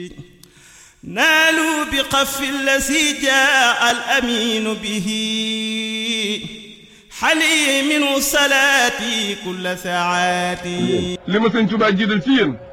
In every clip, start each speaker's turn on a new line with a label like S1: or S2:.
S1: نالوا بقف الذي جاء الأمين به حلي منه صلاتي كل ساعاتي
S2: li ma sëñ Tuubaa jiital ci yéen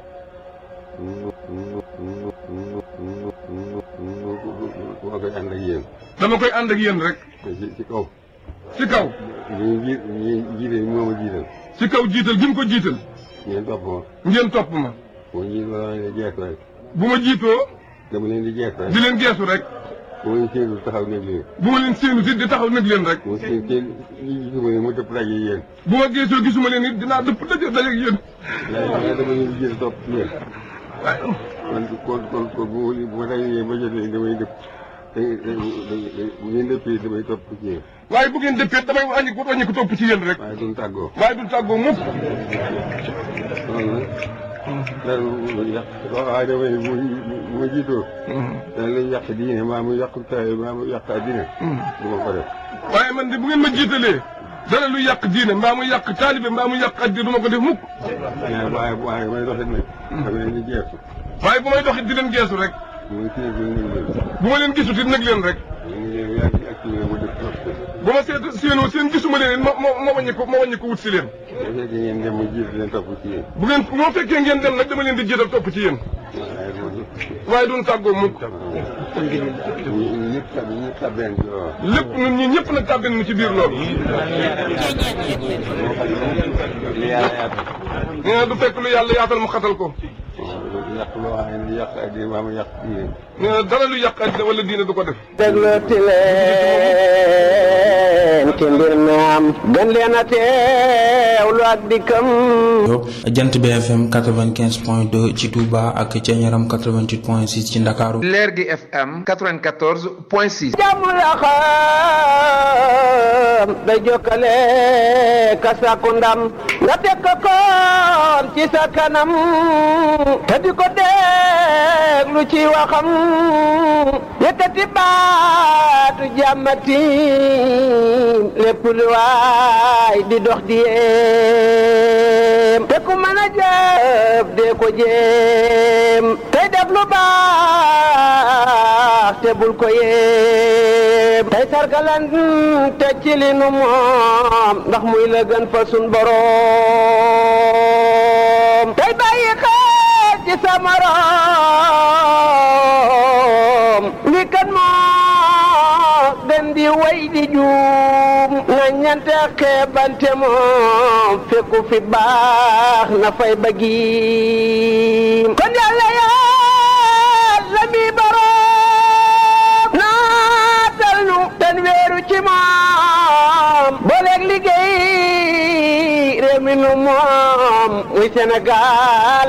S3: moo koy ànd ak yéen.
S2: dama koy ànd ak yéen rek
S3: ci ci kaw.
S2: ci kaw
S3: ñi ji ñi jiite moo ma jiital.
S2: ci kaw jiital gi mu ko jiital
S3: ngeen topp ma.
S2: ngeen topp ma
S3: boo jiit ma leen di jeex rek.
S2: bu ma jiitoo
S3: dama leen di jeex rek.
S2: di leen geesu rek
S3: bu ma leen séenul taxaw nekk leen.
S2: bu ma leen séenu si di taxaw nag leen rek
S3: bu ma seen seen ñi gisuma leen mu dëpp daje yéen.
S2: bu ma geesoo gisuma leen it dinaa dëpp daje daje ak yéen
S3: waaye waaye dama leen di jiital topp ci yéen.
S2: waaye
S3: kon kon kon kon bu ma bu ma dajee ba jotee damay dëpp. da da bu ngeen dëppee damay topp ci yéen.
S2: waaye bu ngeen dëppee damay wàññi ko wàññi ko topp ci yéen rek
S3: waaye duñ tàggoo.
S2: waaye du tàggoo mukk
S3: loolu nag. dara lu yàq waaye damay bu bu ma jiitoo. dana lay yàq diine maa mu yàq taay maa mu yàq addina. du ma ko def.
S2: waaye man de bu ngeen ma jiitalee dara lu yàq diine mbaa mu yàq taalibe mbaa mu yàq addi du ma ko def mukk
S3: waaye waaye waaye may doxit nag. xam ne ni jeexu.
S2: waaye bu may doxit di leen geesu rek
S3: mu ngi téye ba ñu ngi leen.
S2: bu ma leen gisut it nag leen rek
S3: ñu ngi leen yaa ngi activé mu def trop.
S2: bu ma seet séenoo seen gisuma leen it ma ma ma wàññi ko ma wàññi ko wut si leen
S3: bu fekkee ngeen dem mu jiitu leen topp ci yéen.
S2: bu ngeen moo fekkee ngeen dem nag dama leen di jiital topp ci yéen
S3: waaye loolu.
S2: waaye duñ tàggoo mukk
S3: ñun ñëpp tab ñëpp tabeen ci loolu.
S2: lépp ñun ñi ñëpp nag tàbbin mu ci biir loolu
S3: li yàlla yaatal.
S2: nee na du fekk lu yàlla yaatal mu xatal ko
S3: waaw yàq loo xam ne yàq addina maa mu yàq diine.
S2: nee na dara lu yàq àddina wala diine du ko def
S4: déglooti leen ci mbir mi am gën leen a teewlu ak dikkam
S5: jant BFM 95 point 2 ci Touba ak ca Ñaram 88 point 6 ci Ndakaaru
S6: leer gi FM 94 point 6.
S4: jàmm la xam day jokkale ka sàkku ndam nga teg ko koon ci sa kanam te di ko déglu ci waxam yëkkati baatu jàmmati lépp lu waay di dox di yéem te ku mën a jëf dee ko jéem tey def lu baax te bul ko yéem tey sargalan te ci li nu moom ndax muy la gën fa sun boroom tey bàyyi xel ci sa morom li kan moo gën di way di juum na ñante xeebante moom fekku fi baax na fay bëggiim kon yàlla yàlla mi boroom naatal nu ten weeru ci moom booleeg liggéey réew mi nu moom muy Sénégal